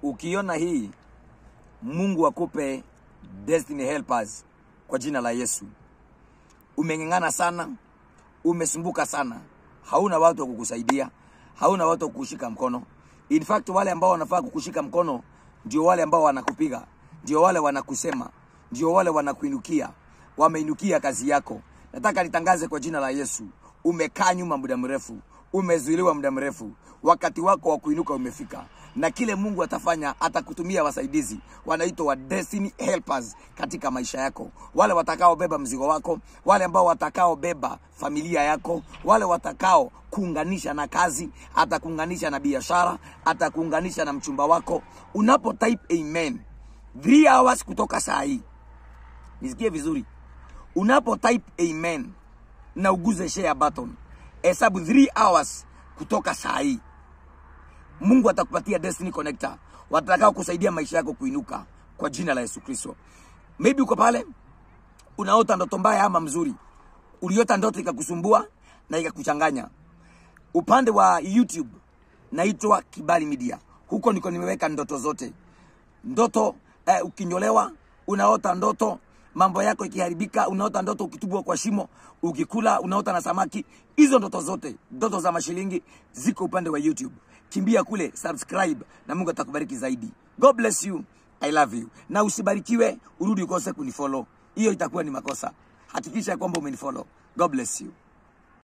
ukiona hii mungu akupe destiny helpers kwa jina la yesu umeng'eng'ana sana umesumbuka sana hauna watu wa kukusaidia hauna watu wa kukushika mkono in fact wale ambao wanafaa kukushika mkono ndio wale ambao wanakupiga ndio wale wanakusema ndio wale wanakuinukia wameinukia kazi yako nataka nitangaze kwa jina la yesu umekaa nyuma muda mrefu umezuiliwa muda mrefu wakati wako wa kuinuka umefika na kile mungu atafanya atakutumia wasaidizi wanaitwa wa destiny helpers katika maisha yako wale watakaobeba mzigo wako wale ambao watakaobeba familia yako wale watakao kuunganisha na kazi atakuunganisha na biashara atakuunganisha na mchumba wako unapo type amen 3 hours kutoka saa hii nisikie vizuri unapo type amen na uguze share button hesabu 3 hours kutoka saa hii mungu atakupatia destiny connector watakao kusaidia maisha yako kuinuka kwa jina la yesu kristo maybe uko pale unaota ndoto mbaya ama mzuri uliota ndoto ikakusumbua na ikakuchanganya upande wa youtube naitwa kibali media huko niko nimeweka ndoto zote ndoto eh, ukinyolewa unaota ndoto mambo yako ikiharibika unaota ndoto ukitubwa kwa shimo ukikula unaota na samaki hizo ndoto zote ndoto za mashilingi ziko upande wa youtube kimbia kule subscribe na mungu atakubariki zaidi god bless you i love you na usibarikiwe urudi ukose kunifollow hiyo itakuwa ni makosa hakikisha kwamba umenifollow god bless you